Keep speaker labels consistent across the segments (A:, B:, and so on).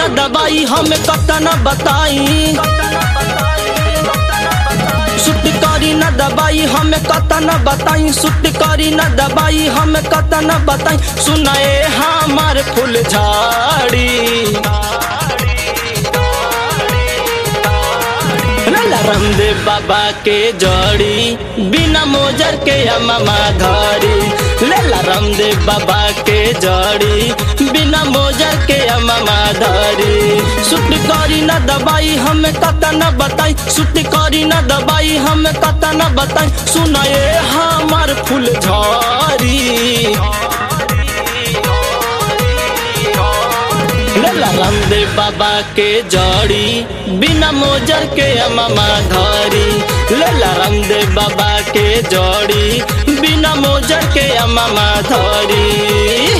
A: न दबाई हमें कतना बताई सुट करी न दबाई हमें कतना बताई सुट करी न दबाई हमें कतना बताई सुनाए हमार फूल झाड़ी लाला रामदेव बाबा के जड़ी बिना मोजर के अमामा धरी लेला रामदेव बाबा के जड़ी बिना मोजर के अमामा धरी सुट करी न दबाई हमें कता न बताई सुट करी न दबाई हमें कता न बताई सुनाए हमार फूल झरी लेला रामदेव बाबा के जड़ी बिना मोजर के अमामा धरी लेला रामदेव बाबा के जड़ी बिना मोजर के अमामा धरी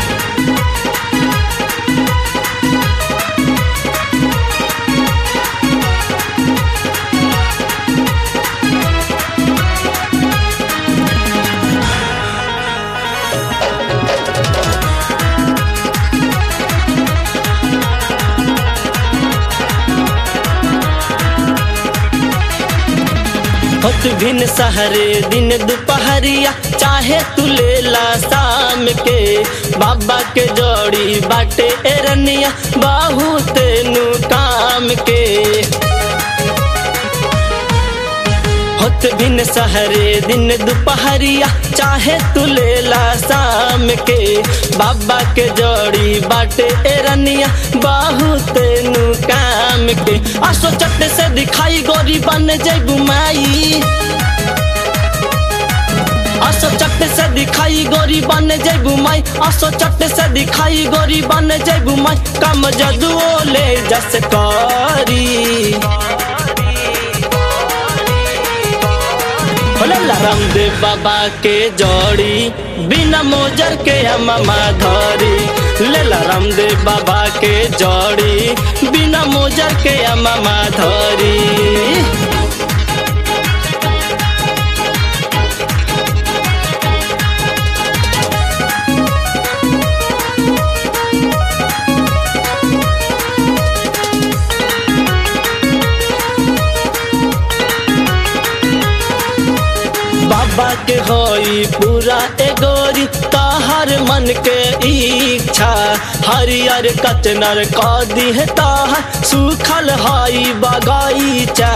A: होत भिन सहरे दिन दोपहरिया चाहे तू लेला शाम के बाबा के जोड़ी बाटे एरनिया बहुत नु काम के होत भिन सहरे दिन दोपहरिया चाहे तू लेला शाम के बाबा के जोड़ी बाटे एरनिया बहुत नु काम के आसो चट्टे से दिखाई गोरी बन जैबू माई आसो चट्टे से दिखाई गोरी बन जैबू माई आसो चट्टे से दिखाई गोरी बन जैबू माई कम जदुओ ले जस करी भोला रामदेव बाबा के जोड़ी बिना मोजर के अमामा धरी लेला रामदेव बाबा के जोड़ी बिना मोजर के अमामा धरी बाबा के होई पूरा एगोरी ताहर मन के इच्छा हरियर कचनर कदी है ताहर सुखल हाई बगाईचा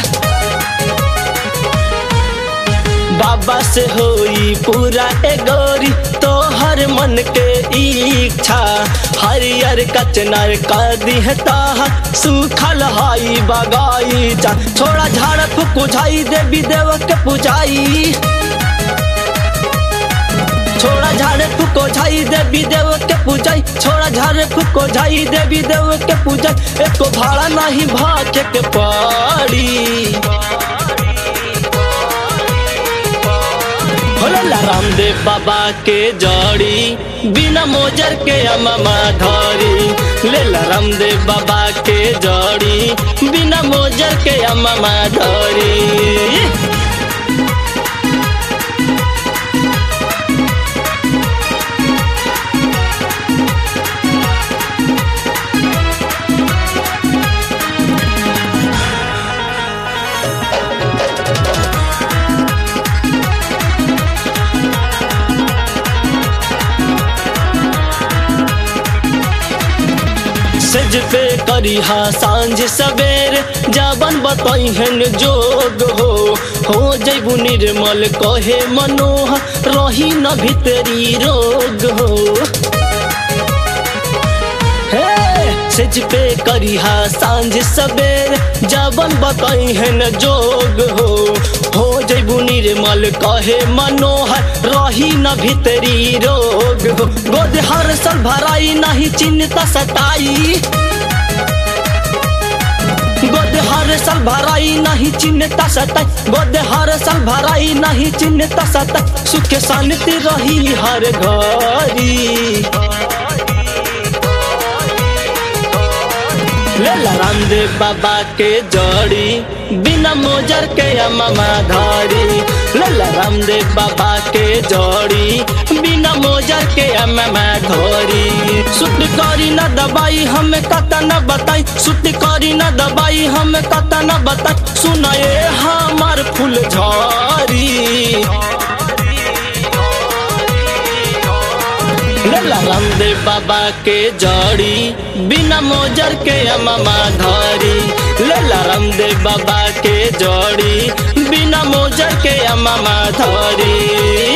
A: बाबा से होई पूरा एगोरी तोहर मन के इच्छा हरियर कचनर कदी है ताहर सुखल हाई बगाईचा छोड़ा झाड़ फुकुझाई देवी देव के पुजाई छोड़ा झाड़े फुको झाई देवी देव के पूजाई छोड़ा झाड़े फुको झाई देवी देव के पूजाई एको भाड़ा नहीं भाके के पड़ी भोला रामदेव बाबा के जड़ी बिना मोजर के अमामा धरी लेला रामदेव बाबा के जड़ी बिना मोजर के अमामा धरी सेज पे करी हा सांझ सवेर जाबन बताई हन जोग हो हो जैबू निर्मल कहे मनोह रही न भीतरी रोग हो हे सेज पे करी हा सांझ सवेर जाबन बताई हन जोग हो हो जैबू निर्मल कहे मनोहर रही न भीतरी रोग हो गोद हर सल भराई नहीं चिंता सताई गोद हर साल भराई नहीं चिन्हता सताई गोद हर साल भराई नहीं चिन्हता सताई सुख शांति रही हर घरी लेला रामदेव बाबा के जड़ी बिना मोजर के अमामा धारी लेला रामदेव बाबा के जड़ी बिना मोजर के अमामा धोरी सुट करी न दबाई हमें कता न बताई सुती करी न दबाई हमें कता न बताई सुनाए हमार फूल झरी लेला रामदेव बाबा के जड़ी बिना मोजर के अमामा धरी लेला रामदेव बाबा के जड़ी बिना मोजर के अमामा धरी